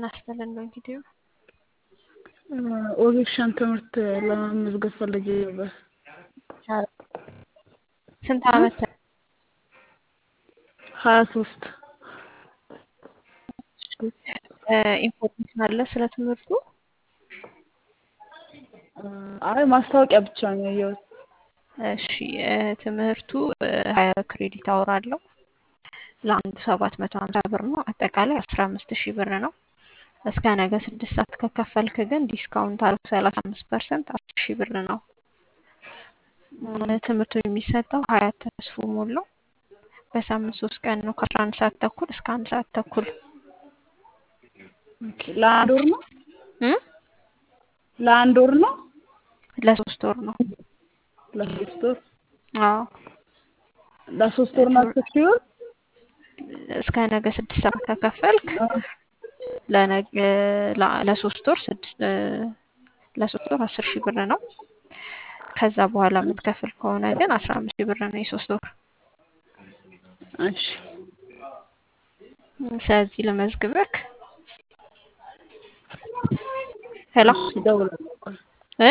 ጤና ይስጥልን ነው እንግዲህ ኦጌሻን ትምህርት ለመመዝገብ ፈልጌ ነበር። ስንት አመት? ሀያ ሶስት ኢንፎርሜሽን አለ ስለ ትምህርቱ? አይ ማስታወቂያ ብቻ ነው ያየሁት። እሺ ትምህርቱ ሀያ ክሬዲት አወር አለው። ለአንዱ ሰባት መቶ ሀምሳ ብር ነው። አጠቃላይ አስራ አምስት ሺህ ብር ነው። እስከ ነገ ስድስት ሰዓት ከከፈልክ ግን ዲስካውንት አለው ሰላሳ አምስት ፐርሰንት አስር ሺህ ብር ነው። ትምህርቱ የሚሰጠው ሀያት ተስፎ ሞላው በሳምንት ሶስት ቀን ነው ከአስራ አንድ ሰዓት ተኩል እስከ አንድ ሰዓት ተኩል ኦኬ፣ ለአንድ ወር ነው እ ለአንድ ወር ነው ለሶስት ወር ነው። ለሶስት ወር አዎ ለሶስት ወር ነው አስር ሺህ ብር እስከ ነገ ስድስት ሰዓት ከከፈልክ ለነገ ለሶስት ወር ስድስት ለሶስት ወር አስር ሺህ ብር ነው። ከዛ በኋላ የምትከፍል ከሆነ ግን አስራ አምስት ሺህ ብር ነው የሶስት ወር። እሺ ስለዚህ ልመዝግበክ። ሄሎ እደውላለሁ።